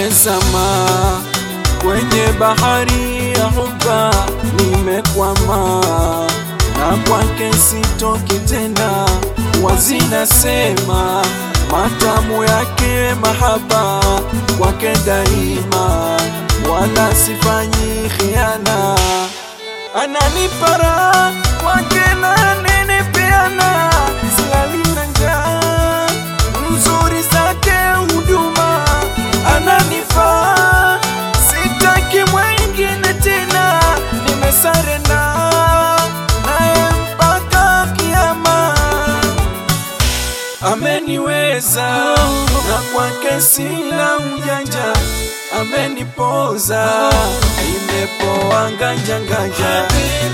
nimezama kwenye bahari ya huba, nimekwama na kwake sitoki tena, wazinasema matamu yake mahaba kwake daima, wala sifanyi khiana, ananipara kwake na nene peana, silali na njaa nzuri zake huduma ananifaa, sitaki mwingine tena, nimesarenda naye mpaka kiama. Ameniweza na kwake sina ujanja, amenipoza imepoa nganja nganja.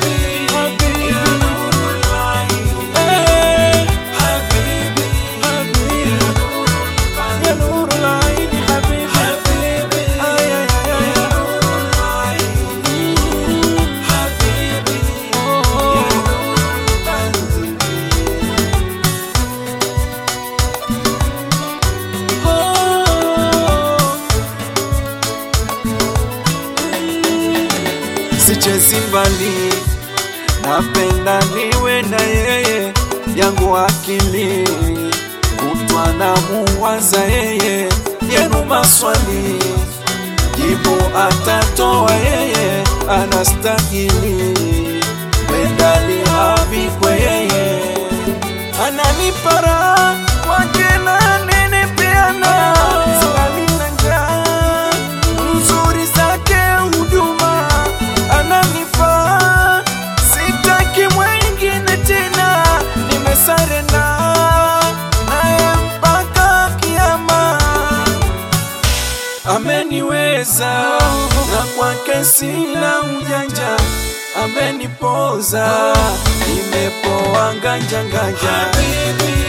Eh, ya nurul aini habibi. Ay, ay, ay, ay. Sichezi mbali, napenda niwe na yeye, yangu akili kutwa na muwaza yeye, yenu maswali jibu atatoa yeye, anastahili medali avikwe yeye, ananipara kwake na nene peana silali na njaa nzuri zake huduma ananifaa, sitaki mwingine tena, nimesarenda naye mpaka kiama. Ameniweza na kwake sina ujanja, amenipoza, nimepoa nganja nganja.